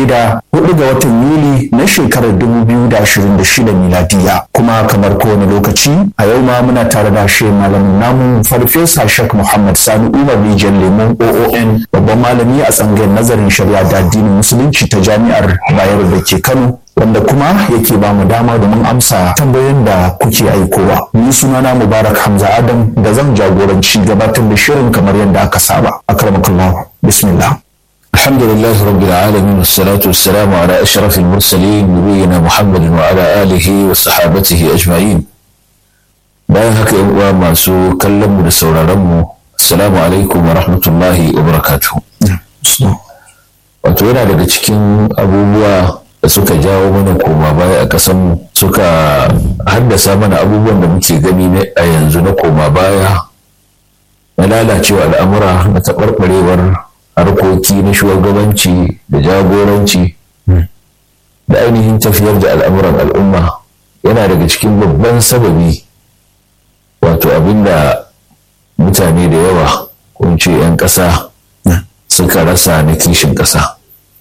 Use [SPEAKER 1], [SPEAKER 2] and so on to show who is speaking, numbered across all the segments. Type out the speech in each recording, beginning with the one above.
[SPEAKER 1] daidai da hudu ga watan Yuli na shekarar 2026 miladiya kuma kamar kowane lokaci a yau ma muna tare da shi malamin namu farfesa Sheikh Muhammad Sani Umar Rijiyar Lemon OON babban malami a tsangayar nazarin shari'a da addinin musulunci ta jami'ar Bayero da ke Kano wanda kuma yake ba mu dama domin amsa tambayoyin da kuke aikowa. Ni sunana Mubarak Hamza Adam da zan jagoranci gabatar da shirin kamar yadda aka saba. Akramakallah. Bismillah.
[SPEAKER 2] الحمد لله رب العالمين والصلاة والسلام على أشرف المرسلين نبينا محمد وعلى آله وصحابته أجمعين bayan haka yan uwa masu kallon mu da sauraron mu assalamu alaikum wa rahmatullahi wa barakatuh wato yana daga cikin abubuwa da suka jawo mana koma baya a ƙasan suka haddasa mana abubuwan da muke gani a yanzu na koma baya na lalacewa al'amura na taɓarɓarewar harkoki na shugabanci da jagoranci da ainihin tafiyar da al'amuran al'umma yana daga cikin babban sababi wato abinda mutane da yawa ko ce 'yan ƙasa suka rasa na kishin ƙasa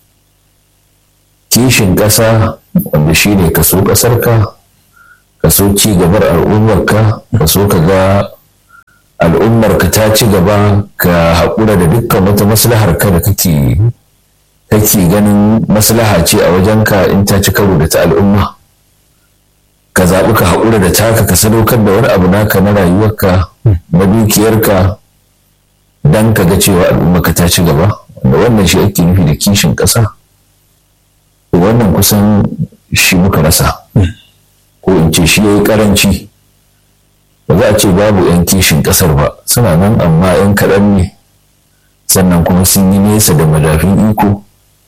[SPEAKER 2] kishin ƙasa wanda shi ne kaso ƙasarka kaso ci gabar al'ummarka kaso ka ga al'ummarka ta ci gaba ka haƙura da dukkan wata maslahar ka da kake kake ganin maslaha ce a wajenka in ta ci karo da ta al'umma ka zaɓi ka haƙura da taka ka sadaukar da wani abu naka na rayuwarka na dukiyarka don ka ga cewa al'ummarka ta ci gaba wanda wannan shi ake nufi da kishin ƙasa wannan kusan shi muka rasa ko in ce shi ya yi ƙaranci ba za a ce babu 'yan kishin ƙasar ba suna nan amma 'yan kaɗan ne sannan kuma sun yi nesa da madafin iko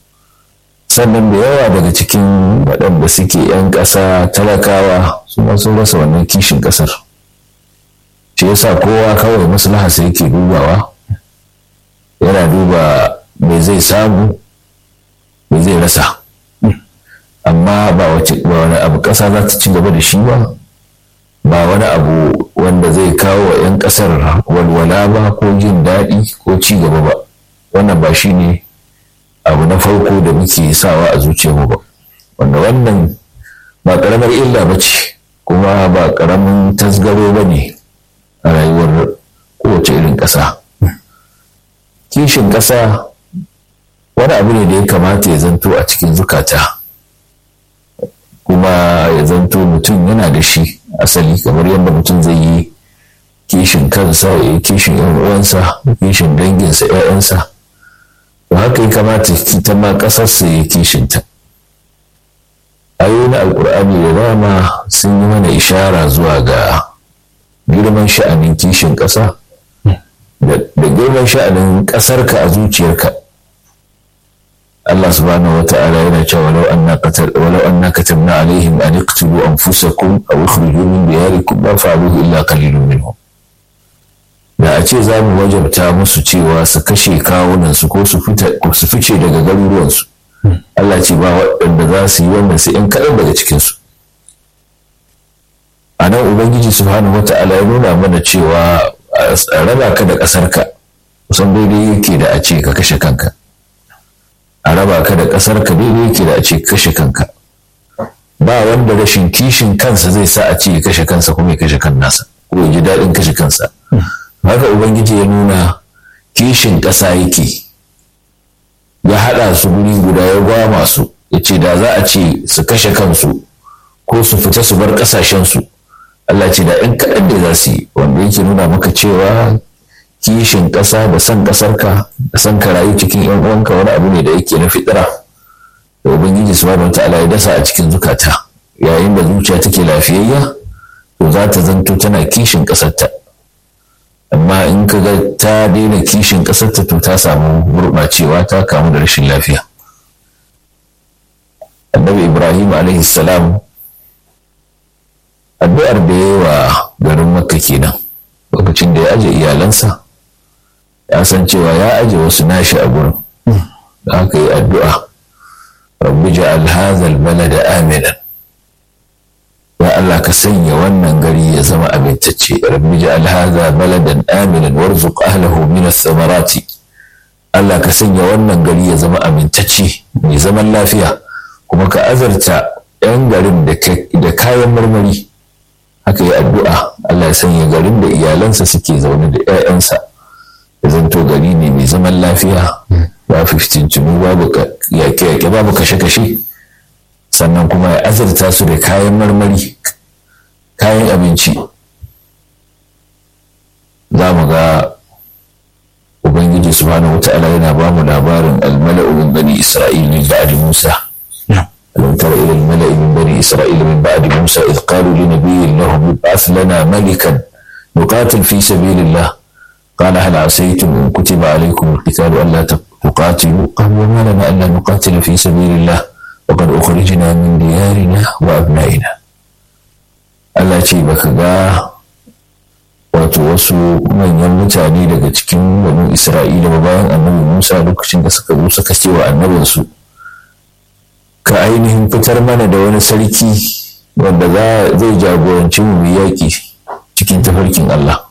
[SPEAKER 2] sannan da yawa daga cikin waɗanda suke 'yan ƙasa talakawa su ma sun rasa wannan kishin ƙasar shi yasa kowa kawai maslaha sai yake dubawa yana duba me zai samu me zai rasa amma ba wani abu ƙasa za ta ci gaba da shi ba ba wani abu wanda zai kawo wa 'yan ƙasar walwala ba ko jin daɗi ko ci gaba ba wannan ba shi ne abu na farko da muke sawa a zuciyarmu ba wanda wannan ba ƙaramar illa ba ce kuma ba ƙaramin tasgaro ba ne a rayuwar kowace irin ƙasa kishin ƙasa wani abu ne da ya kamata ya zanto a cikin zukata kuma ya zanto mutum yana da shi asali kamar yadda mutum zai yi kishin kansa ya yi kishin yan uwansa kishin danginsa ‘ya'yansa to haka ya kamata ta ma ƙasarsa ya kishinta ayoyi na alkur'ani da dama sun yi mana ishara zuwa ga girman sha'anin kishin ƙasa da girman sha'anin ƙasarka a zuciyarka Allah subhanahu wa ta'ala yana cewa walau anna qatal walau anna katabna alaihim an iqtulu anfusakum aw ikhriju min diyarikum ma fa'aluhu illa qalilun minhum da a ce za mu wajabta musu cewa su kashe kawunan su ko su su fice daga garuruwan su Allah ce ba waɗanda za su yi wannan sai in kaɗan daga cikin su a nan ubangiji subhanahu wa ta'ala ya nuna mana cewa a raba ka da ƙasarka kusan daidai yake da a ce ka kashe kanka a raba ka da ƙasar ka daidai yake da a ce kashe kanka ba wanda rashin kishin kansa zai sa a ce ya kashe kansa kuma ya kashe kan nasa ko ya ji daɗin kashe kansa haka ubangiji ya nuna kishin ƙasa yake ya haɗa su guri guda ya gwama su ya ce da za a ce su kashe kansu ko su fita su bar ƙasashensu Allah ce da in kaɗan da za su yi wanda yake nuna maka cewa kishin ƙasa da son ƙasarka da son ka rayu cikin yan uwanka wani abu ne da yake na fitira da ubangiji subhanahu ta'ala ya dasa a cikin zukata yayin da zuciya take lafiyayya to za ta zanto tana kishin ƙasarta amma in ka ga ta daina kishin ƙasarta to ta samu gurɓacewa ta kamu da rashin lafiya annabi ibrahim alaihi salam addu'ar da ya wa garin makka kenan lokacin da ya aje iyalansa ya san cewa ya aje wasu nashi a gurin da aka yi addu'a rabbi ja'al hadha balada aminan ya Allah ka sanya wannan gari ya zama amintacce rabbi ja'al hadha baladan aminan warzuq ahlihi min ath-thamarati Allah ka sanya wannan gari ya zama amintacce mai zaman lafiya kuma ka azarta 'yan garin da kayan marmari haka yi addu'a Allah ya sanya garin da iyalansa suke zaune da 'ya'yansa ya zanto gari ne mai zaman lafiya ba fiftincinu babu yaƙe-yaƙe babu kashe-kashe sannan kuma ya azurta su da kayan marmari kayan abinci za mu ga ubangiji subhanahu wa ta'ala yana ba mu labarin almala'u min bani isra'il min ba'di musa alam tara ila almala'i min bani isra'il min ba'di musa idh qalu li nabiyyin lahum ib'ath lana malikan nuqatil fi sabilillah قال هل عسيتم إن كتب عليكم القتال ألا تقاتلوا قالوا وما لنا ألا نقاتل في سبيل الله وقد أخرجنا من ديارنا وأبنائنا Allah ce baka ga wato wasu manyan mutane daga cikin wani Isra'ila ba bayan annabi Musa lokacin da suka zo suka ce wa annabinsu ka ainihin fitar mana da wani sarki wanda zai jagoranci mu yaƙi cikin tafarkin Allah.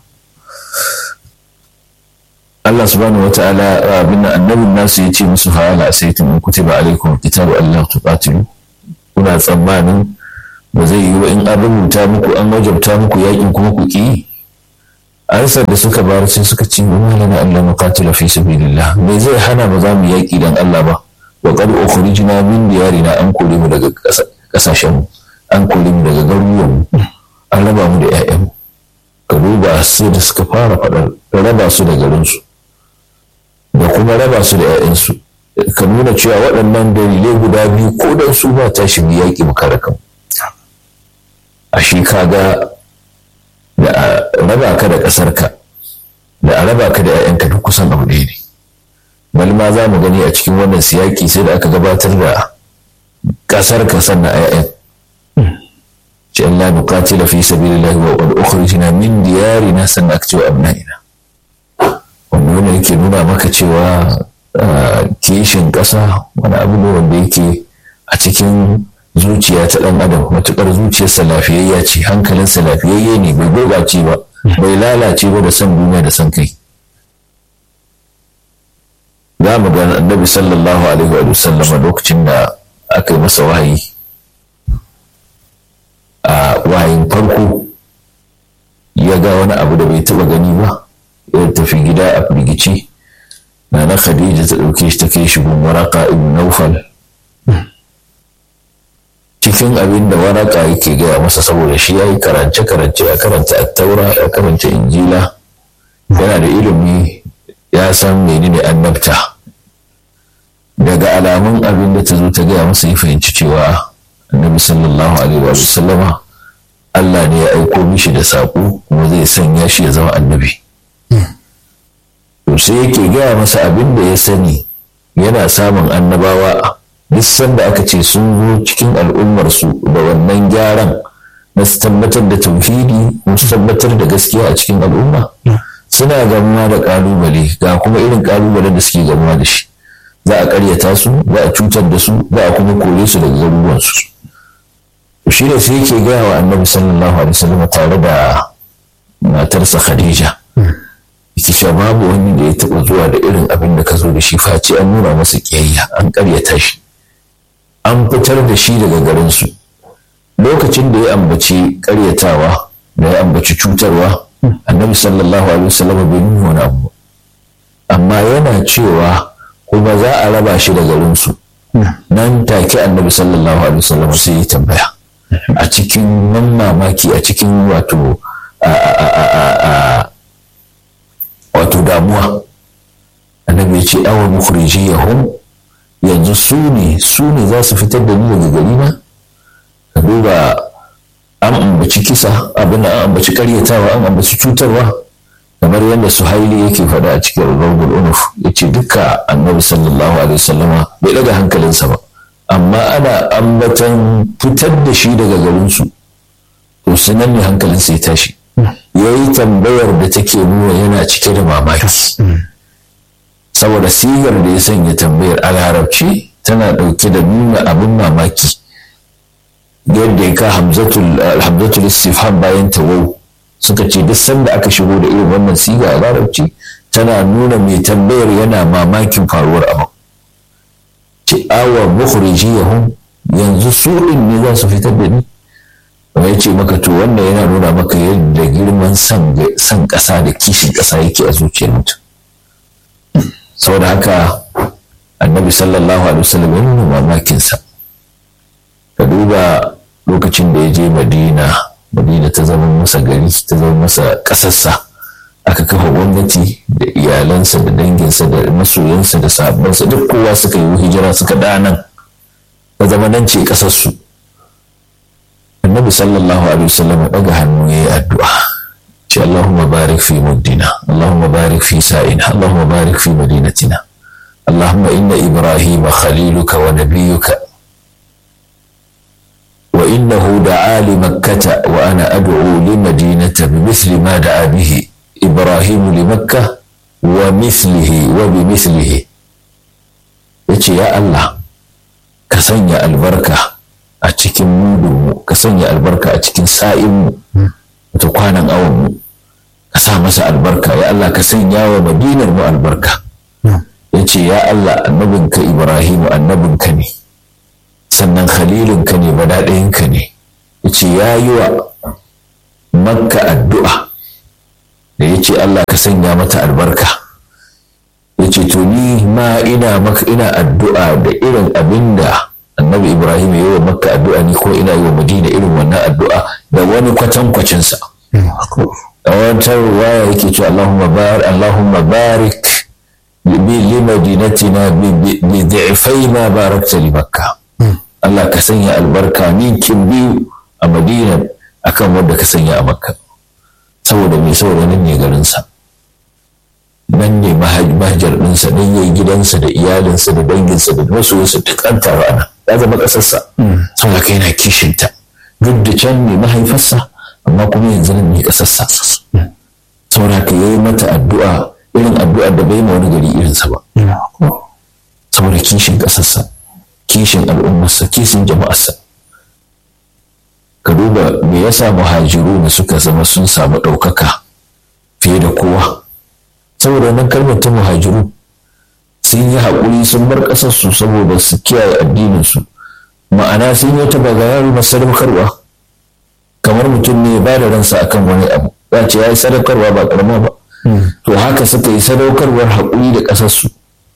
[SPEAKER 2] Allah subhanahu wa ta'ala abin annabin nasu ya ce musu fa'ala asaitum in kutiba alaikum kitabu Allah tuqatilu kuna tsammanin ba zai yi wa in an rubuta muku an wajabta muku yakin kuma ku ki ansar da suka bayar sai suka ce wa malana Allah muqatila fi sabilillah me zai hana ba za mu yaki dan Allah ba wa qad ukhrijna min diyarina an kore mu daga kasashen mu an kore mu daga garuruwan mu an raba mu da ƴaƴan mu ka duba sai da suka fara faɗar raba su da garinsu da kuma raba su da 'ya'yansu ka nuna cewa waɗannan dalilai guda biyu ko dan su ba tashi mu yaƙi mu kare kanmu a shi kaga da a raba ka da ƙasarka da a raba ka da 'ya'yanka duk kusan abu ɗaya ne bal ma za mu gani a cikin wannan siyaki sai da aka gabatar da ƙasarka sannan a 'ya'yan ce Allah nuqatila fi sabilillahi wa qad ukhrijna min diyarina sannan aka ce wa abna'ina wanda yake nuna maka cewa kishin ƙasa wani abu ne wanda yake a cikin zuciya ta ɗan adam matuƙar zuciyarsa lafiyayya ce hankalinsa lafiyayye ne bai gurɓace ba bai lalace ba da son duniya da son kai za mu ga annabi sallallahu alaihi wa sallam lokacin da aka yi masa wahayi a wahayin farko ya ga wani abu da bai taɓa gani ba ya tafi gida a firgici na na khadija ta ɗauke shi ta kai shi gun waraka ibn naufal cikin abin da waraka yake gaya masa saboda shi ya yi karance karance ya karanta attaura ya karanta injila yana da ilimi ya san menene annabta daga alamun abin da ta zo ta gaya masa ya fahimci cewa annabi sallallahu alaihi wa sallama Allah ne ya aiko mishi da saƙo kuma zai sanya shi ya zama annabi. to sai yake gaya masa abin da ya sani yana samun annabawa duk sanda aka ce sun zo cikin al'ummarsu da wannan gyaran na su tabbatar da tauhidi su tabbatar da gaskiya a cikin al'umma suna gamuwa da kalubale ga kuma irin kalubalen da suke gamuwa da shi za a karyata su za a cutar da su za a kuma kore su daga garuruwansu shi ne sai yake gaya wa annabi sallallahu alaihi wasallam tare da matarsa khadija yake cewa babu wani da ya taɓa zuwa da irin abin da ka zo da shi face an nuna masa ƙiyayya an ƙaryata shi an fitar da shi daga garinsu lokacin da ya ambaci ƙaryatawa da ya ambaci cutarwa annabi sallallahu alaihi wasallam bai nuna wani abu amma yana cewa kuma za a raba shi da garinsu nan take annabi sallallahu alaihi wasallam sai ya tambaya a cikin nan mamaki a cikin wato wato damuwa annabi ya ce awa mukhriji yahum yanzu su ne su ne za su fitar da ni daga gari na ka duba an ambaci kisa abin da an ambaci karyatawa an ambaci cutarwa kamar yadda suhaili yake faɗa a cikin rubul unuf ya ce duka annabi sallallahu alaihi wasallama bai daga hankalinsa ba amma ana ambatan fitar da shi daga garinsu to sanan ne hankalinsa ya tashi ya yi tambayar da take nuna yana cike da mamaki saboda sigar da ya sanya tambayar a larabci tana ɗauke da nuna abin mamaki yadda ya ka hamzatul istifham bayan tawau suka ce duk sanda aka shigo da irin wannan siga a larabci tana nuna mai tambayar yana mamakin faruwar abu ce awa mukhrijiyahum yanzu su din ne za su fitar da ni ya ce maka to wannan yana nuna maka yadda girman san ƙasa da kishin ƙasa yake a zuciyar mutum saboda haka annabi sallallahu alaihi wasallam ya nuna mamakinsa ka duba lokacin da ya je madina madina ta zama masa gari ta zama masa ƙasarsa aka kafa gwamnati da iyalansa da danginsa da masoyansa da sahabbansa duk kowa suka yi hijira suka danan ta zama nan ce ƙasarsu annabi sallallahu alaihi wasallam ya ɗaga hannu ya yi addu'a ce Allahumma barik fi muddina Allahumma barik fi sa'ina Allahumma barik fi madinatina Allahumma inna Ibrahim khaliluka wa nabiyyuka wa innahu da'a li makkata wa ana ad'u li madinata bimithli ma da'a bihi Ibrahim li makkah wa mithlihi wa bimithlihi yace ya Allah ka sanya albarka a cikin mudunmu ka sanya albarka a cikin sa'inmu wata kwanan awonmu ka sa masa albarka ya Allah ka sanya wa madinar mu albarka ya ce ya Allah annabinka Ibrahimu annabinka ne sannan khalilinka ne badaɗayinka ne ya ce ya yi wa makka addu'a da ya ce Allah ka sanya mata albarka ya ce to ni ma ina maka ina addu'a da irin abin da annabi ibrahim ya yi wa makka addu'a ni ko ina yi wa madina irin wannan addu'a da wani kwatankwacinsa a wata ruwaya yake cewa allahumma barik allahumma barik li madinatina bi dhi'fai ma barakta li makka Allah ka sanya albarka ninkin biyu a madina akan wanda ka sanya a makka saboda mai saboda nan ne garinsa nan ne mahajar ɗinsa nan yayi gidansa da iyalinsa da danginsa da masoyinsa duk an taru ana ya zama ƙasarsa saboda kai yana kishinta duk da can ne mahaifarsa amma kuma yanzu nan ne ƙasarsa saboda ka yi mata addu'a irin addu'ar da bai ma wani gari irinsa ba saboda kishin ƙasarsa kishin al'ummarsa kishin jama'arsa ka duba me yasa muhajiru ne suka zama sun samu ɗaukaka fiye da kowa saboda wannan kalmar ta muhajiru sun yi haƙuri sun bar ƙasarsu saboda su kiyaye addininsu ma'ana sun yi ta bagayari na sadaukarwa kamar mutum ne ba da ransa akan wani abu za ce ya yi sadaukarwa ba ƙarama ba to haka suka yi sadaukarwar haƙuri da ƙasarsu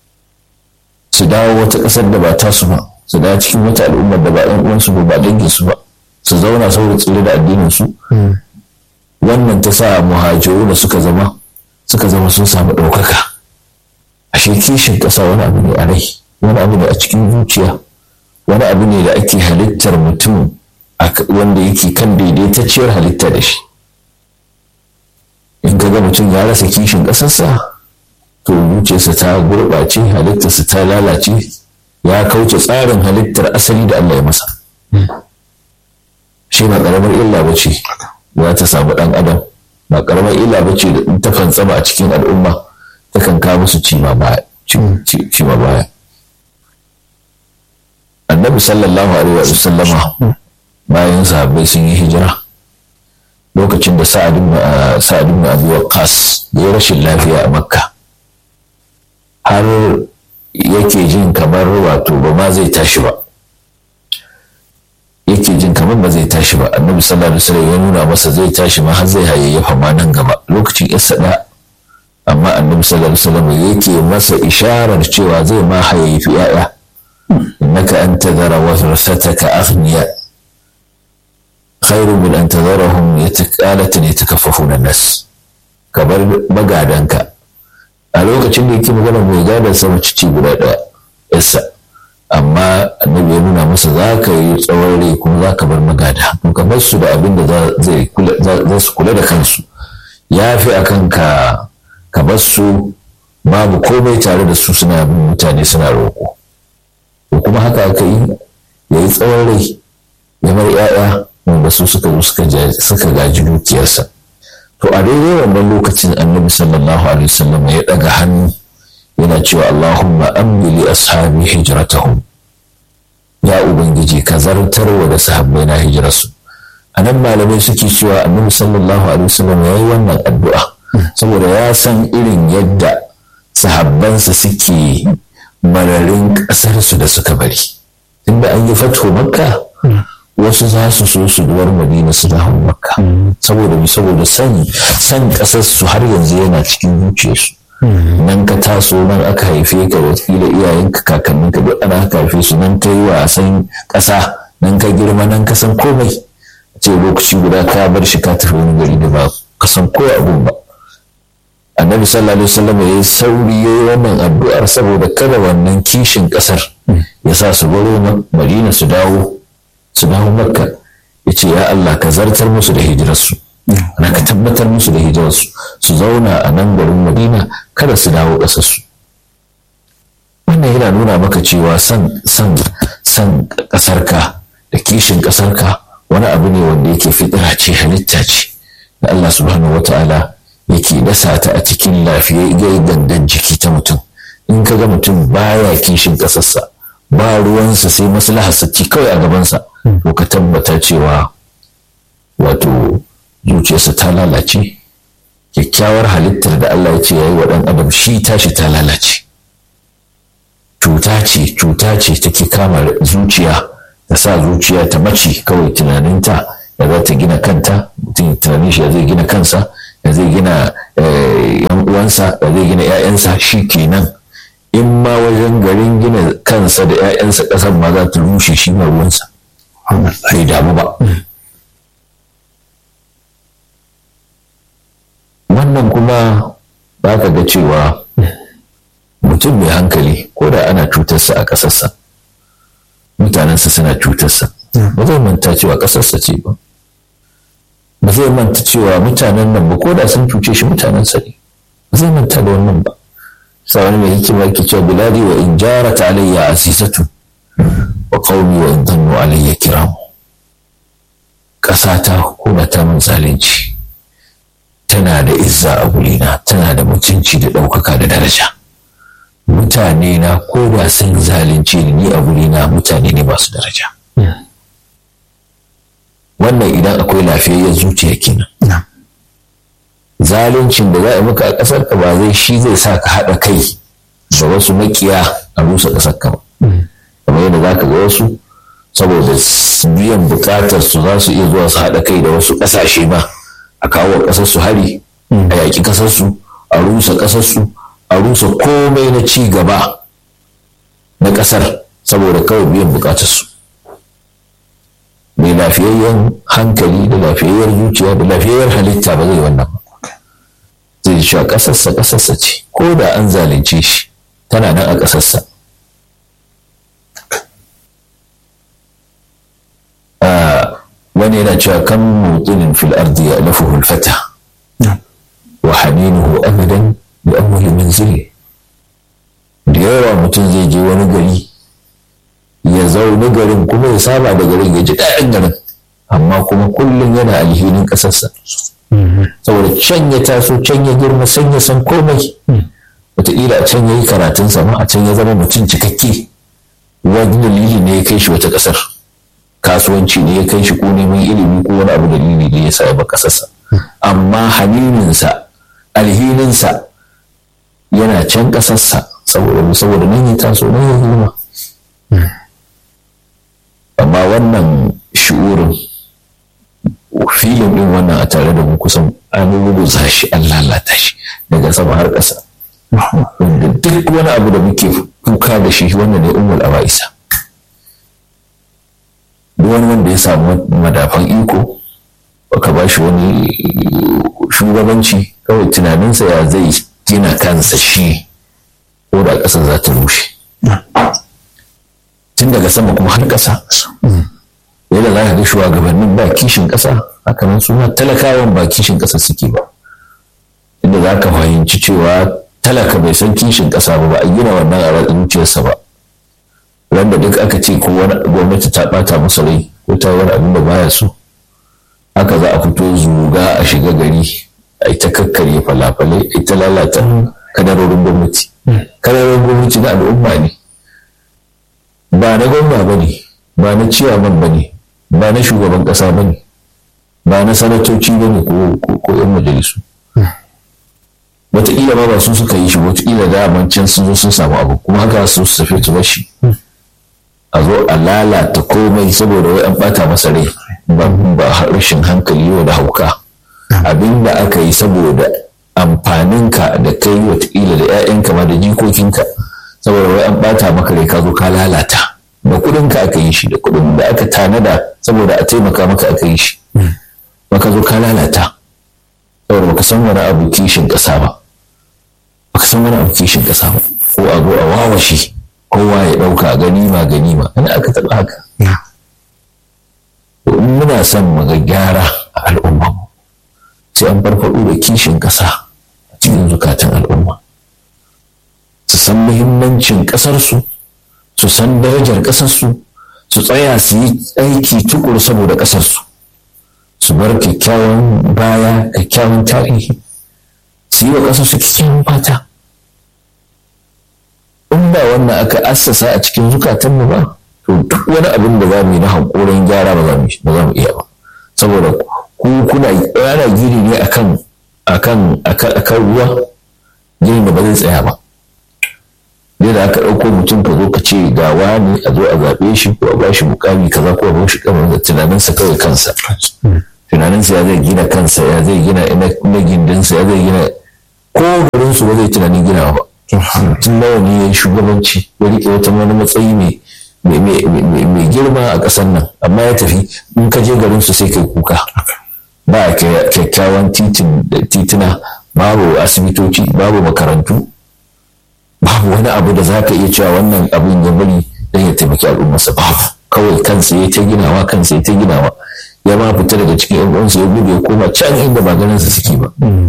[SPEAKER 2] su dawo wata ƙasar da ba tasu ba su dawo cikin wata al'ummar da ba ɗan uwansu ba ba danginsu ba su zauna saboda tsire da addininsu wannan ta sa muhajiru da suka zama suka zama sun samu ɗaukaka ashe kishin ƙasa wani abu ne a rai wani abu ne a cikin zuciya wani abu ne da ake halittar mutum wanda yake kan daidaitacciyar halitta da shi in ka ga mutum ya rasa kishin ƙasarsa to zuciyarsa ta gurɓace halittarsa ta lalace ya kauce tsarin halittar asali da Allah ya masa shi ba ƙaramar illa ba ce za ta samu ɗan adam ba ƙaramar illa ba ce da ta fantsama a cikin al'umma takan kawo musu cima baya annabi sallallahu alaihi wa sallama bayan sahabbai sun yi hijira lokacin da sa'ad ibn abi waqqas da ya rashin lafiya a makka har yake jin kamar wato ba ma zai tashi ba yake jin kamar ba zai tashi ba annabi sallallahu alaihi wasallam ya nuna masa zai tashi ma har zai hayayyafa ma nan gaba lokacin isa da amma annabi sallallahu alaihi wasallam yake masa isharar cewa zai ma hayayyafi yaya innaka an tadhara warasataka aghniya khairu min an tadharahum yataqalatan yatakaffafuna nas kabar magadanka a lokacin da yake magana mai gadon sama cici guda ɗaya yasa amma annabi ya nuna masa za ka yi tsawon rai kuma za ka bar magada to ka bar su da abin da za su kula da kansu ya fi a kan ka ka bar su babu komai tare da su suna bin mutane suna roƙo to kuma haka aka yi ya yi tsawon rai ya bar 'ya'ya wanda su suka zo suka gaji dukiyarsa to a daidai wannan lokacin annabi sallallahu alaihi wasallam ya ɗaga hannu yana cewa Allahumma amli ashabi hijratahum ya ubangiji ka zartarwa da sahabbai na hijirarsu a nan malamai suke cewa annabi sallallahu alaihi wasallam ya yi wannan addu'a saboda ya san irin yadda sahabbansa suke mararin ƙasarsu da suka bari inda an yi fatho makka wasu za su so su duwar madina su dawo makka saboda mi saboda san san ƙasarsu har yanzu yana cikin zuciyarsu nan ka taso nan aka haife ka wakila iyayenka kakanninka duk ana aka haife su nan ka yi wasan ƙasa nan ka girma nan ka san komai ce lokaci guda ka bar shi ka tafi wani gari da ba ka san ko abun ba annabi sallallahu alaihi wasallam ya yi sauri ya yi wannan addu'ar saboda kada wannan kishin kasar ya sa su baro madina su dawo su dawo makka ya ce ya Allah ka zartar musu da hijirarsu na ka tabbatar musu da hijirarsu su zauna a nan garin madina kada su dawo ƙasarsu wannan yana nuna maka cewa san san san ƙasarka da kishin ƙasarka wani abu ne wanda yake fitira ce halitta ce da Allah subhanahu wata'ala yake dasa ta a cikin lafiyayyen gangan jiki ta mutum in ka ga mutum baya kishin ƙasarsa ba ruwansa sai maslaharsa ci kawai a gabansa to ka tabbata cewa wato zuciyarsa ta lalace kyakkyawar halittar da Allah ya ce ya yi wa ɗan adam shi tashi ta lalace cuta ce cuta ce take kama zuciya ta sa zuciya ta mace kawai tunaninta da za ta gina kanta mutum tunanin shi ya zai gina kansa ya zai gina yan uwansa ya zai gina 'ya'yansa shi kenan in ma wajen garin gina kansa da 'ya'yansa ƙasar ma za ta rushe shi ma ruwansa bai damu ba wannan kuma ba ka ga cewa mutum mai hankali ko da ana cutarsa a ƙasarsa mutanensa suna cutarsa ba zai manta cewa ƙasarsa ce ba ba zai manta cewa mutanen nan ba ko da sun cuce shi mutanensa ne ba zai manta da wannan ba sa wani mai hikima yake cewa biladi wa in jarat alayya azizatu wa qaumi wa in dannu alayya kiram ƙasata ko da ta mun zalunci tana da izza a gurina tana da mutunci da ɗaukaka da daraja mutane na ko da sun zalunce ni ni a gurina mutane ne masu daraja wannan idan akwai lafiyayyen zuciya kenan zaluncin da za a maka a ƙasar ka ba zai shi zai sa ka haɗa kai da wasu makiya a rusa ƙasar ka ba kamar yadda za ka ga wasu saboda biyan buƙatar su za su iya zuwa su haɗa kai da wasu ƙasashe ba a kawo ƙasar su hari a yaƙi ƙasar su a rusa ƙasar su a rusa komai na ci gaba na ƙasar saboda kawai biyan buƙatar su mai lafiyayyen hankali da lafiyayyar zuciya da lafiyayyar halitta ba zai wannan ba zai ci a ƙasarsa ƙasarsa ce ko da an zalunce shi tana nan a ƙasarsa wani yana cewa kan mutinin fil ardi ya lafuhu alfata wa haninuhu abadan bi awwali manzili da yawa mutum zai je wani gari ya zaune garin kuma ya saba da garin ya ji daɗin garin amma kuma kullum yana alhinin ƙasarsa saboda can ya taso can ya girma san ya san komai wataƙila a can ya yi karatunsa ma a can ya zama mutum cikakke wani dalili ne ya kai shi wata ƙasar kasuwanci ne ya kai shi ko neman ilimi ko wani abu dalili ne ya sa ya ba ƙasarsa amma hanininsa alhininsa yana can ƙasarsa saboda saboda nan ya taso nan ya girma amma wannan shi'urin filin din wannan a tare da mu kusan an rubuta shi an lalata shi daga sama har ƙasa wanda duk wani abu da muke kuka da shi wannan ne umul abaisa duk wani wanda ya samu madafan iko baka ba shi wani shugabanci kawai tunaninsa ya zai gina kansa shi ko da ƙasa za ta rushe tun daga sama kuma har ƙasa yadda za ka ga shugabannin ba kishin ƙasa haka nan su talakawan ba kishin ƙasa suke ba inda za ka fahimci cewa talaka bai san kishin ƙasa ba ba a gina wannan a zuciyarsa ba wanda duk aka ce ko wani gwamnati ta ɓata masa rai ko ta wani abin da baya so haka za a fito zuga a shiga gari a ita kakkarye falafalai a ita lalata kadarorin gwamnati kadarorin gwamnati na al'umma ne ba na gwamna ba ne ba na ciyaman ba ne ba na shugaban ƙasa ba ne ba na sanatoci ba ne ko 'yan majalisu wataƙila ma ba su suka yi shi wataƙila da can sun zo sun samu abu kuma haka su su tafi su bashi a zo a lalata komai saboda wai an bata masa rai ba rashin hankali yau da hauka abin da aka yi saboda amfaninka da kai wataƙila da 'ya'yanka ma da jikokinka saboda wai an bata maka rai ka zo ka lalata da kuɗinka aka yi shi da kuɗin da aka tanada saboda a taimaka maka aka yi shi baka zo ka lalata saboda baka san wani abu kishin ƙasa ba baka san wani abu kishin ƙasa ba ko a zo a wawashe kowa ya ɗauka ganima ganima ina aka taɓa haka muna son mu ga gyara a al'umma sai an farfaɗo da kishin ƙasa a cikin zukatan al'umma su san muhimmancin ƙasarsu su san darajar ƙasarsu su tsaya su yi aiki tukur saboda ƙasarsu su bar kyakkyawan baya kyakkyawan tarihi su yi wa ƙasarsu kyakkyawan fata in ba wannan aka assasa a cikin zukatanmu ba to duk wani abin da za mu yi na hankorin gyara ba za mu iya ba saboda ku kuna yana gini ne akan akan akan ruwa gini da ba zai tsaya ba dai da aka ɗauko mutum ka zo ka ce ga wani a zo a zaɓe shi ko a ba shi mukami kaza ko a ba shi kamar da tunaninsa kawai kansa tunaninsa ya zai gina kansa ya zai gina na gindinsa ya zai gina ko garinsu ba zai tunanin ginawa ba tun nawa ne ya yi shugabanci ya riƙe wata wani matsayi mai girma a ƙasar nan amma ya tafi in ka je garin su sai kai kuka ba kyakkyawan titina babu asibitoci babu makarantu babu wani abu da za ka iya cewa wannan abin ya bari don ya taimaki al'ummarsa babu kawai kansa ya ta ginawa kansa ya ta ginawa ya ma fita daga cikin yan uwansa ya gudu ya koma can inda ba ganin sa suke ba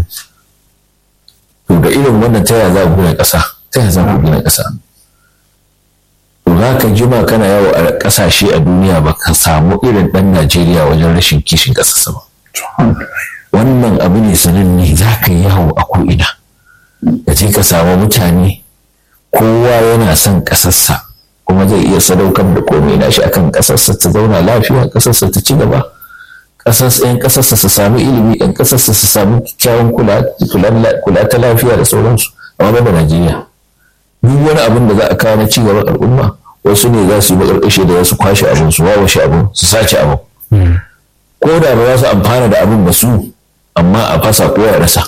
[SPEAKER 2] to da irin wannan ta yaya za ku gina ƙasa ta yaya za ku gina ƙasa to za ka jima kana yawo a ƙasashe a duniya ba ka samu irin ɗan Najeriya wajen rashin kishin ƙasarsa ba wannan abu ne sananne za ka yi yawo a ko'ina ka je ka samu mutane kowa yana son ƙasarsa kuma zai iya sadaukar da komai na shi akan ƙasarsa ta zauna lafiya ƙasarsa ta ci gaba yan ƙasarsa su samu ilimi yan ƙasarsa su samu kyawun kula ta lafiya da sauransu amma ba Najeriya duk wani abin da za a kawo na ci gaban al'umma wasu ne za su yi makarƙashe da za su kwashe abin su wawashe abin su sace abin ko da ba za su amfana da abin ba su amma a fasa ko ya rasa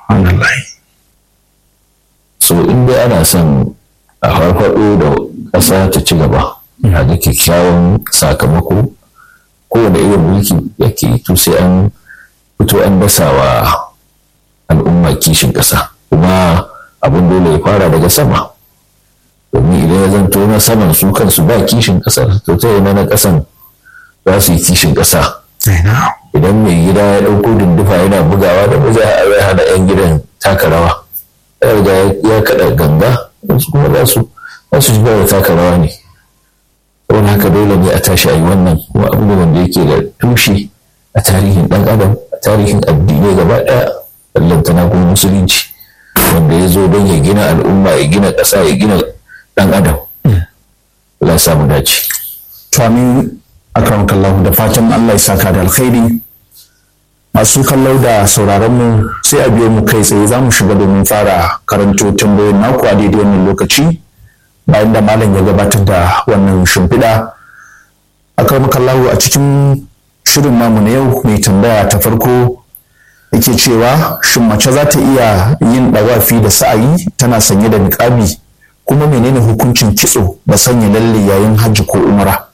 [SPEAKER 2] so in dai ana son a farfaɗo da ƙasa ta ci gaba a ga kyakkyawan sakamako kowane irin mulki yake to sai an fito an dasa wa al'umma kishin ƙasa kuma abin dole ya fara daga sama domin idan ya zanto na saman su kansu ba kishin ƙasar to ta yana na ƙasan za su yi kishin ƙasa idan mai gida ya ɗauko dindufa yana bugawa da ba zai hana 'yan gidan taka rawa ya kaɗa ganga wasu kuma za su za su shiga da taka rawa ne wani haka dole ne a tashi a yi wannan kuma abu ne wanda yake da tushe a tarihin ɗan adam a tarihin addinai gaba ɗaya ballantana kuma musulunci wanda ya zo don ya gina al'umma ya gina ƙasa ya gina ɗan adam Allah samu dace.
[SPEAKER 1] To amin akramakallahu da fatan Allah ya saka da alkhairi masu kallo da sauraron mu sai a biyo mu kai tsaye za mu shiga domin fara karanto tambayoyin naku a daidai wannan lokaci bayan da malam ya gabatar da wannan shimfiɗa akramakallahu a cikin shirin namu na yau mai tambaya ta farko yake cewa shin mace za ta iya yin ɗawafi da sa'ayi tana sanye da niƙabi kuma menene hukuncin kitso da sanya lalle yayin hajji ko umara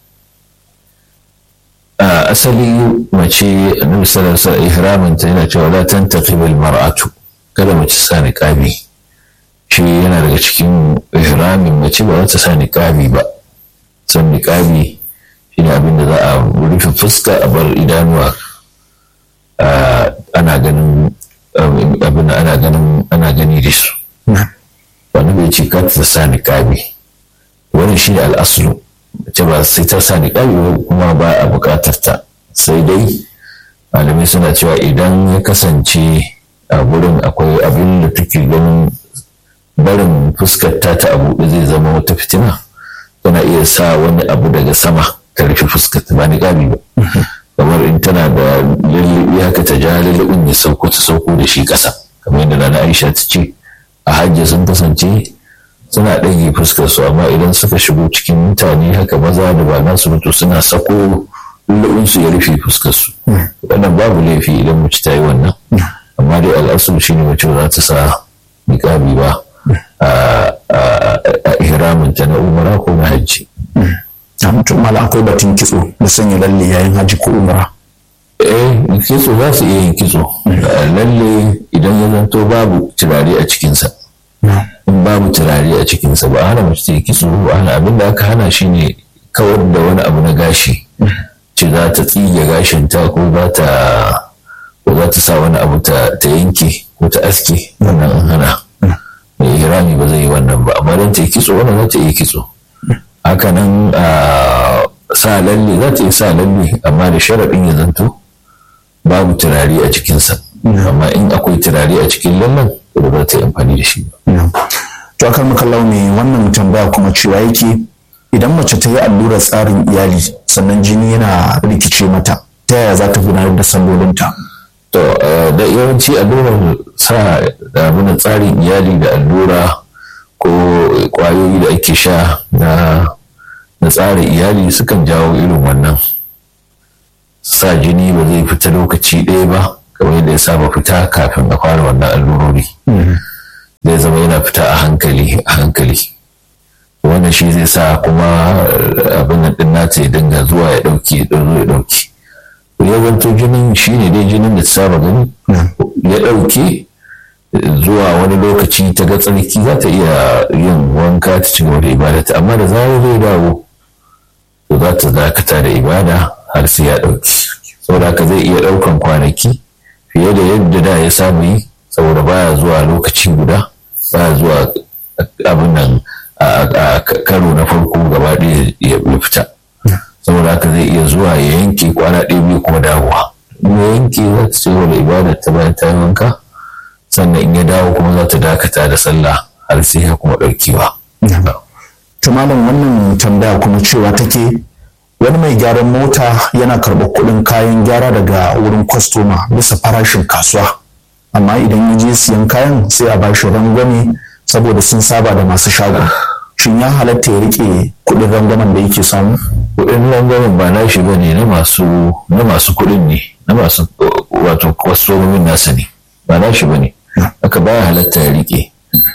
[SPEAKER 2] asali mace annabi sallallahu alaihi ihramin ta yana cewa la tantaqib al mar'atu kada mace sa niqabi shi yana daga cikin ihramin mace ba za ta sa niqabi ba san niqabi shine abin da za a rufe fuska a bar idanuwa ana ganin abin ana ganin ana gani da su wani bai ce ka ta sa niqabi wannan shi ne al'aslu mace ba sai ta sa niqabi kuma ba a buƙatar ta sai dai malamai suna cewa idan ya kasance a gurin akwai abin da take ganin barin fuskar ta ta abu zai zama wata fitina tana iya sa wani abu daga sama ta rufe fuskar ta ba niqabi ba kamar in tana da lullubi haka ta ja lullubin ya sauko ta sauko da shi ƙasa kamar yadda na Aisha ta ce a hajji sun kasance suna ɗage fuskar su amma idan suka shigo cikin mutane haka maza da ba nasu mutu suna sako lullubin su ya rufe fuskar su wannan babu laifi idan mace ta yi wannan amma dai al'asul shine mace za ta sa niqabi ba a ihramin ta na umara ko na hajji
[SPEAKER 1] a mutum mala akwai batun kitso da sanya lalle yayin hajji ko umara
[SPEAKER 2] eh kitso za su iya yin kitso lalle idan ya zanto babu turare a cikinsa in babu turare a cikinsa ba hana mace ta yi kitso ba hana abin da aka hana shi ne kawar da wani abu na gashi ce za ta tsige gashin ta ko za ta ko za ta sa wani abu ta yanke ko ta aske wannan an hana mai hirami ba zai yi wannan ba amma don ta yi kitso wannan za ta iya kitso hakanan a sa lalle za ta yi sa lalle amma da sharaɗin ya zanto babu turare a cikinsa amma in akwai turare a cikin lallen ba za ta yi amfani da shi ba.
[SPEAKER 1] to akan makallau ne wannan tambaya kuma cewa yake idan mace ta yi allurar tsarin iyali sannan jini yana rikice mata ta yaya za ta gudanar da sallolinta
[SPEAKER 2] to da yawanci allurar sa da tsarin iyali da allura ko kwayoyi da ake sha na na tsarin iyali sukan jawo irin wannan sa jini ba zai fita lokaci ɗaya ba kamar yadda ya saba fita kafin a fara wannan allurori zai zama yana fita a hankali a hankali wannan shi zai sa kuma abin nan ɗin nata ya dinga zuwa ya ɗauki ya ya ɗauki ya zanto jinin shi ne dai jinin da ta saba gani ya ɗauke zuwa wani lokaci ta ga tsarki za ta iya yin wanka ta ci gaba da ibadata amma da zarar zai dawo to za ta dakata da ibada har sai ya ɗauki saboda haka zai iya ɗaukan kwanaki fiye da yadda da ya samu yi saboda baya zuwa lokaci guda baya zuwa abin nan a karo na farko gaba ɗaya ya fita saboda haka zai iya zuwa ya yanke kwana ɗaya biyu kuma dawowa in ya yanke za ta ci gaba da ibada ta bayan ta yi wanka sannan in ya dawo kuma za ta dakata da sallah har sai ya kuma ɗaukewa.
[SPEAKER 1] to malam wannan tambaya kuma cewa take wani mai gyaran mota yana karɓar kuɗin kayan gyara daga wurin kwastoma bisa farashin kasuwa amma idan ya je siyan kayan sai a bashi rangwame saboda sun saba da masu shagon shin ya halatta ya rike kuɗin rangwamen da yake samu
[SPEAKER 2] kuɗin rangwamen ba na shi bane na masu na masu kuɗin ne na masu wato kwastomomin nasa ne ba na shi bane haka baya halatta ya rike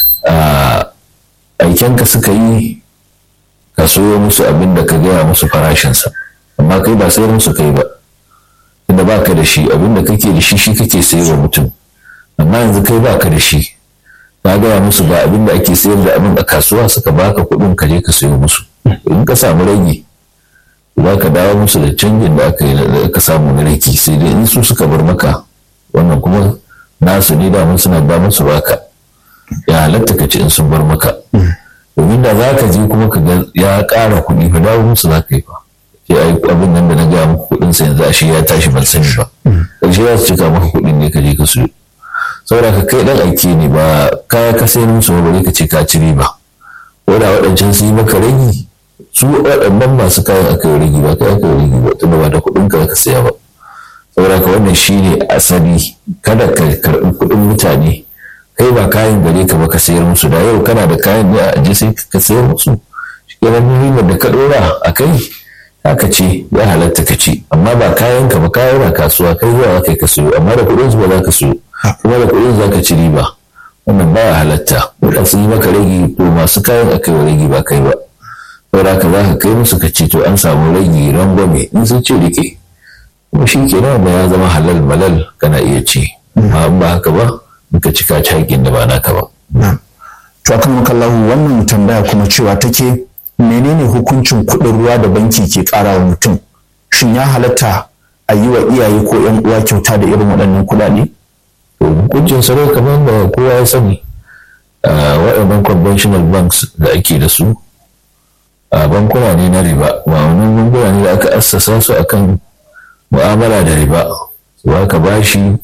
[SPEAKER 2] aikenka suka yi ka soyo musu abin da ka gaya musu farashinsa amma kai ba sayar musu kai ba inda ba ka da shi abin da kake da shi shi kake sayarwa mutum amma yanzu kai ba ka da shi ka gaya musu ba abin da ake sayar da abin a kasuwa suka baka kuɗin ka je ka sayo musu in ka samu rage za ka dawo musu da canjin da aka yi ka samu na rage sai dai in su suka bar maka wannan kuma nasu ne da suna da musu baka ya halatta ka ci in sun bar maka domin da za ka je kuma ka ga ya ƙara kuɗi fa dawo musu za ka yi fa sai ai abin nan da na gaya muku kuɗin sa yanzu ashe ya tashi ban sani ba ƙarshe za su cika maka kuɗin ne ka je ka siyo saboda ka kai ɗan aike ne ba kaya ka sayar musu ba bare ka ce ka ci riba ko da waɗancan su yi maka ragi su waɗannan masu kayan aka yi ragi ba kai aka yi ragi ba tunda ba da kuɗin ka ka saya ba saboda ka wannan shine asali kada ka karɓi kuɗin mutane kai ba kayan gare ka ba ka sayar musu da yau kana da kayan ne a aje sai ka sayar musu shi kenan ribar da ka dora a kai haka ce ya halatta ka ci amma ba kayan ka ba kayan na kasuwa kai zuwa kai ka sayo amma da kuɗin su ba za ka sayo kuma da kuɗin za ka ci riba wannan baya halatta wadda sun yi maka ragi to masu kayan a kai ragi ba kai ba saboda ka za ka kai musu ka ci to an samu ragi rangwame in sun ce rike kuma shi kenan wanda ya zama halal malal kana iya ci amma in ba haka ba ka cika cakin da ba naka ba.
[SPEAKER 1] To akan makallahu wannan tambaya kuma cewa take menene hukuncin kuɗin ruwa da banki ke ƙara wa mutum? Shin ya halatta a yi wa iyaye ko ‘yan uwa kyauta da irin waɗannan kuɗaɗe?
[SPEAKER 2] To hukuncin sarai kamar da kowa ya sani waɗannan conventional banks da ake da su a bankuna ne na riba ba wannan bankuna ne da aka assasa su akan mu'amala da riba su ka bashi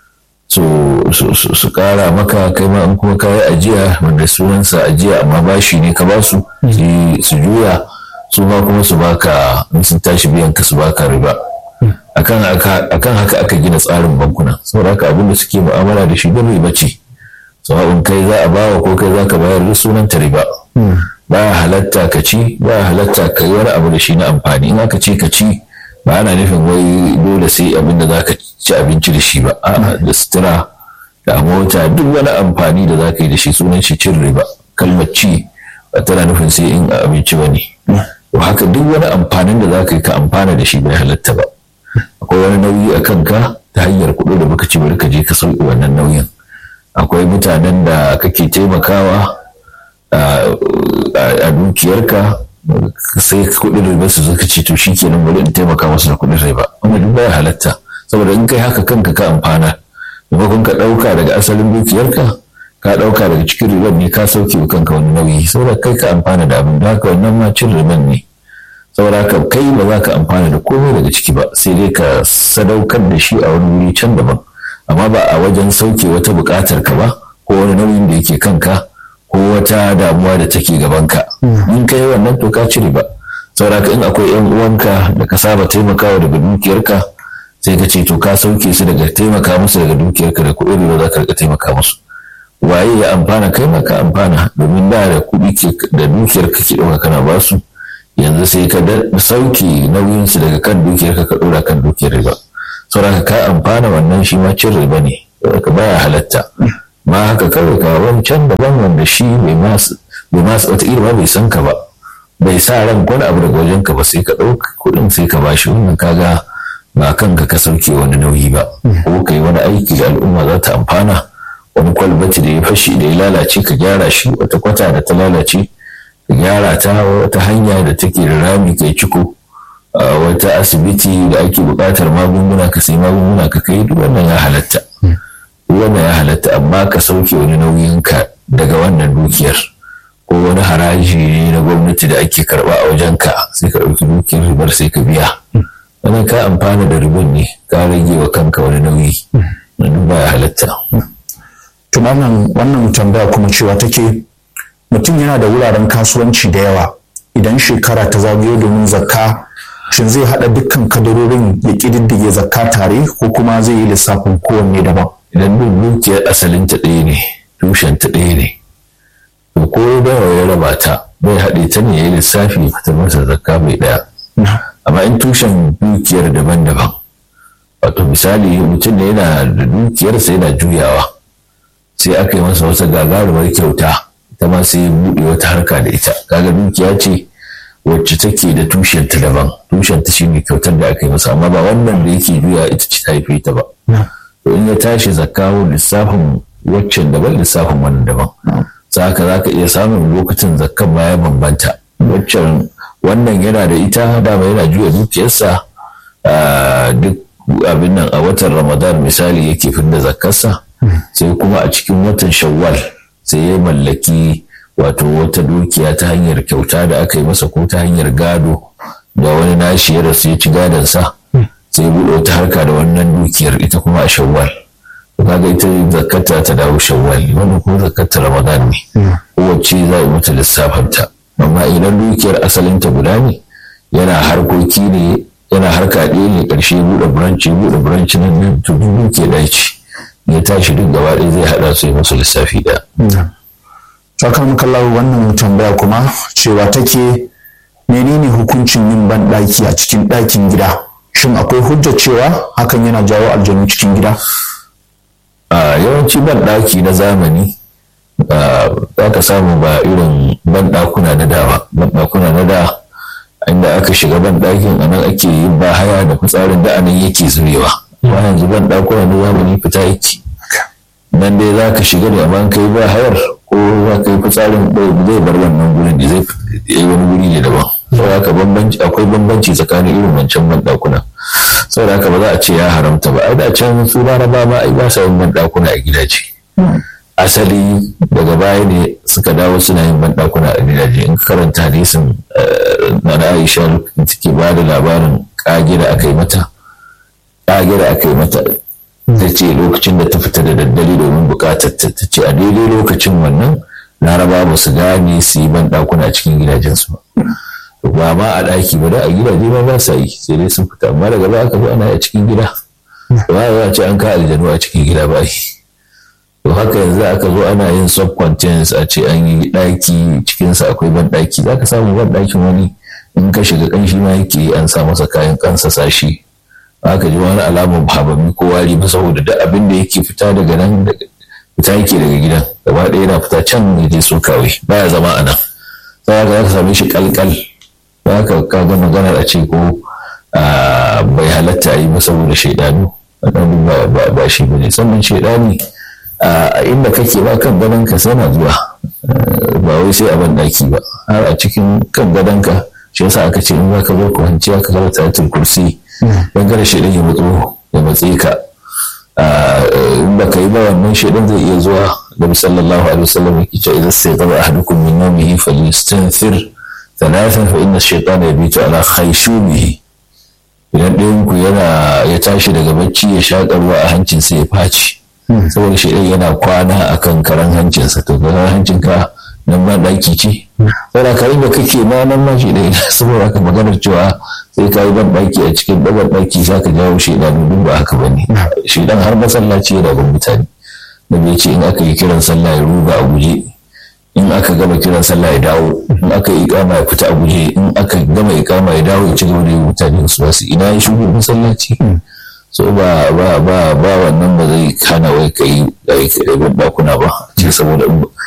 [SPEAKER 2] su kara maka kai ma in kuma kayi ajiya wanda sunansa ajiya amma bashi ne ka basu su juya su ma kuma su baka in sun tashi biyan ka su baka riba akan haka aka gina tsarin bankuna saboda haka abinda suke mu'amala da shi don riba ce sawa'un kai za a bawa ko kai za ka bayar da sunan ta riba ba ya halatta ka ci ba ya halatta ka yi wani abu da shi na amfani in aka ce ka ci ba ana nufin wai dole sai abinda za ka ci abinci da shi ba a da sutura da mota duk wani amfani da za ka yi da shi sunan shi cin riba kalmar ci ba tana nufin sai in abinci ba ne to haka duk wani amfanin da za ka yi ka amfana da shi bai halatta ba akwai wani nauyi a kanka ta hanyar kuɗi da baka ci bari ka je ka sauki wannan nauyin akwai mutanen da kake taimakawa a dukiyarka sai kuɗin riba su suka ce to shi kenan bari in taimaka masu da kuɗin riba wanda duk baya halatta saboda in kai haka kanka ka amfana maimakon ka ɗauka daga asalin dukiyarka ka ɗauka daga cikin riban ne ka sauke wa kanka wani nauyi saboda kai ka amfana da abin da haka wannan ma cin riban ne saboda haka kai ba za ka amfana da komai daga ciki ba sai dai ka sadaukar da shi a wani wuri can daban amma ba a wajen sauke wata buƙatar ka ba ko wani nauyin da yake kanka ko wata damuwa da take gabanka in kai wannan to ka ci riba saboda haka in akwai yan uwanka da ka saba taimakawa daga dukiyarka sai ka ce to ka sauke su daga taimaka musu daga dukiyarka da kuɗi riba za ka rika taimaka musu waye ya amfana kai ma ka amfana domin da da kuɗi da dukiyar ka ke ɗauka kana ba su yanzu sai ka sauke nauyinsu daga kan dukiyar ka ka ɗora kan dukiyar riba saboda ka amfana wannan shi ma cin riba ne ka baya halatta ma haka kawai ka wancan daban wanda shi bai masu bai masu wata ba bai san ka ba bai sa ran wani abu daga wajen ka ba sai ka ɗauka kuɗin sai ka bashi wannan kaga ba kanka ka sauke wani nauyi ba ko kai wani aiki da al'umma za ta amfana wani kwalbati da ya fashi da ya lalace ka gyara shi wata kwata da ta lalace ka gyara ta wata hanya da take da rami kai ciko wata asibiti da ake buƙatar magunguna ka sai magunguna ka kai duk wannan ya halatta duk wannan ya halatta amma ka sauke wani nauyin ka daga wannan dukiyar ko wani haraji ne na gwamnati da ake karba a wajen ka sai ka ɗauki dukiyar ribar sai ka biya wannan ka amfana da ribon ne ka rage wa kanka wani nauyi duk ba ya halatta
[SPEAKER 1] tunanin wannan tambaya kuma cewa take mutum yana da wuraren kasuwanci da yawa idan shekara ta zagayo domin zakka shin zai haɗa dukkan kadarorin ya ƙididdige zakka tare ko kuma zai yi lissafin kowanne daban
[SPEAKER 2] idan duk dukiyar asalin ta ɗaya ne tushen ta ɗaya ne to ko da ya raba ta bai haɗe ta ne ya yi lissafi ya fitar masa zakka mai ɗaya amma in tushen dukiyar daban-daban wato misali mutum da yana da dukiyarsa yana juyawa sai aka yi masa wata gagarumar kyauta ita ma sai ya buɗe wata harka da ita kaga dukiya ce wacce take da tushenta daban tushenta shine kyautar da aka yi masa amma ba wannan da yake juya ita ce ta haife ta ba to in ya tashi zakawo lissafin waccan daban lissafin wannan daban saka za ka iya samun lokacin zakkan ma ya bambanta waccan wannan yana da ita dama yana juya dukiyarsa duk abin nan a watan ramadan misali yake fidda zakkarsa sai kuma a cikin watan shawwal sai ya mallaki wato wata dukiya ta hanyar kyauta da aka yi masa ko ta hanyar gado da wani nashi ya rasu ya ci gadonsa sai ya buɗe wata harka da wannan dukiyar ita kuma a shawwal kaga ita zakata ta dawo shawwal wannan kuma zakata ramadan ne kowace za a mata lissafanta amma idan dukiyar asalinta guda ne yana harkoki ne yana harka ɗaya ne ƙarshe buɗe branch buɗe branch nan nan to duk dukiya ɗaya ce ya tashi duk gaba ɗaya zai haɗa su yi musu lissafi ɗaya.
[SPEAKER 1] Sakar makallahu wannan tambaya kuma cewa take menene hukuncin yin banɗaki a cikin ɗakin gida shin akwai hujja cewa hakan yana jawo aljanu cikin gida?
[SPEAKER 2] A yawanci banɗaki na zamani za ka samu ba irin banɗakuna na da ba banɗakuna na da inda aka shiga banɗakin a nan ake yin bahaya da fitsarin da anan yake zurewa. ba yanzu ban ɗakuna na zamani fita yake nan dai za ka shiga da amma kai ba hayar ko za ka yi fitsarin zai bar wannan gurin da zai yi wani guri ne daban saboda haka bambanci akwai bambanci tsakanin irin wancan ban ɗakuna saboda haka ba za a ce ya haramta ba ai da can su laraba ma ai ba sa yin ban ɗakuna a gidaje asali daga baya ne suka dawo suna yin ban ɗakuna a gidaje in karanta hadisin na Aisha da take ba da labarin kage da aka yi mata kage da aka yi mata ta ce lokacin da ta fita da daddare domin bukatar ta ta ce a daidai lokacin wannan laraba ba su gane su yi banɗakuna a cikin gidajensu ba ba ma a ɗaki ba da a gidaje ma ba sa yi sai dai sun fita amma daga baya aka zo ana a cikin gida ba ya ce an ka aljanu a cikin gida ba yi to haka yanzu aka zo ana yin subcontents a ce an yi ɗaki cikinsa akwai ban ɗaki za ka samu ban ɗakin wani in ka shiga ƙanshi ma yake an sa masa kayan kansa sashi aka ji wani alamun habami ko wari ba saboda duk abin da yake fita daga nan fita yake daga gidan gaba ɗaya yana fita can ya je so kawai baya zama a nan sai ka ka same shi kalkal za ka kaga maganar a ce ko bai halatta a yi ba saboda shaidanu ba shi ba ne sannan shaidani a inda kake ba kan gadonka sai na zuwa ba wai sai a ban ɗaki ba har a cikin kan gadonka shi yasa aka ce in za ka zo kwanciya ka zama tayatul kursi don kada shaidan ya matso ya matse ka in ba ka yi ba wannan shaidan zai iya zuwa da sallallahu alaihi wasallam yake cewa idan sai zama ahadukum min nawmihi falyastanfir thalathan fa inna ash-shaytana yabitu ala khayshumihi idan ɗayan ku yana ya tashi daga bacci ya shaƙa ruwa a hancinsa ya faci saboda shaidan yana kwana akan karan hancinsa to karan hancinka nan ma ɗaki ce saboda ka da kake ma nan ma shi ɗaya saboda ka maganar cewa sai ka yi ban ɗaki a cikin ɗabar ɗaki za ka jawo shi ɗan duk ba haka ba ne shi ɗan har masallaci yana bin mutane da bai ce in aka yi kiran sallah ya ruga a guje in aka gama kiran sallah ya dawo in aka yi ikama ya fita a guje in aka gama ikama ya dawo ya ci gaba da yi mutane su wasu ina ya shigo masallaci so ba ba ba ba wannan ba zai kana wai kai ɗakuna ba ce saboda